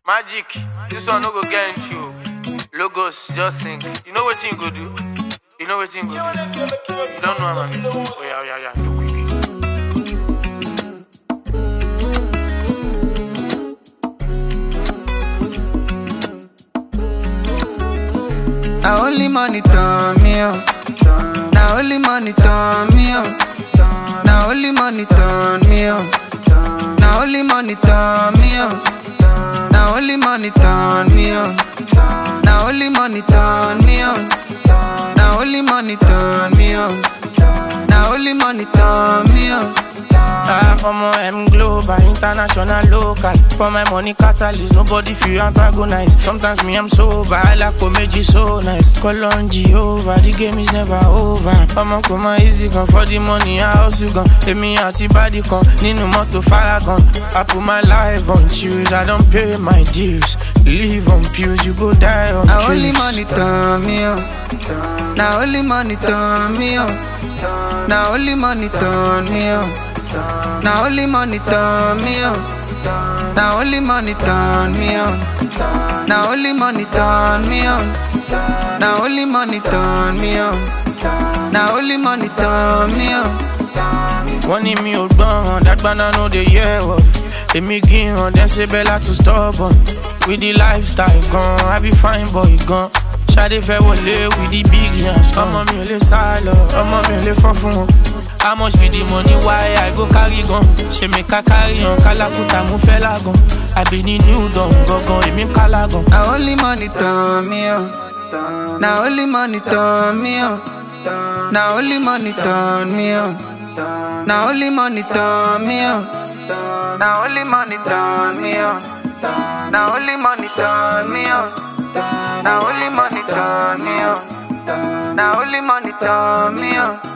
Magic, this one no go get into you. Logos, just think. You know what you go do? You know what you go do? You don't know, man. Oh, yeah, yeah, yeah. Do quick. Now only money turn me on. Now only money turn me on. Now only money turn me on. Now only money turn me on. Now only money turn me on. Now only money turn me on. Now only money turn me on. Now only money turn me on. Ah, omo M global, international, local. For my money catalyst, nobody feel antagonize. Sometimes me I'm sober, I like comedy so nice. Call on Jehovah, the game is never over. Omo come on easy gun for the money, I also gun. Emi àti body kan nínú mọ́tò faragan. I put my life on choose, I don't pay my dues. Live on pews, you go die on Now only truths. money turn me on. Now only money turn me on. Now only money turn me on. Now only money turn me on. Now only money turn me on. Now only money turn me on. Now only money turn me on. Now only money turn me on. wọ́n ní mi ò gbọ́ràn dágbáná no dey hear word èmi gíran dem ṣe bẹ́lá to stubborn with the lifestyle gan i be fine boy gan ṣadé fẹ́ wọlé with the big yans ọmọ mi ò lè sá lọ ọmọ mi ò lè fọ́ fún wọn. how much be the money why i go carry gan ṣe mi ká carry hàn kálákùtà mo fẹ́ lágan àbí ní new dawn gangan èmi ń kálá gan. Now only money turn me on. Now only money turn me on. Now only money turn me on. Now only money turn me on. Now only money turn me on. Now only money turn me on. Now only money turn me on. Now only money turn me on.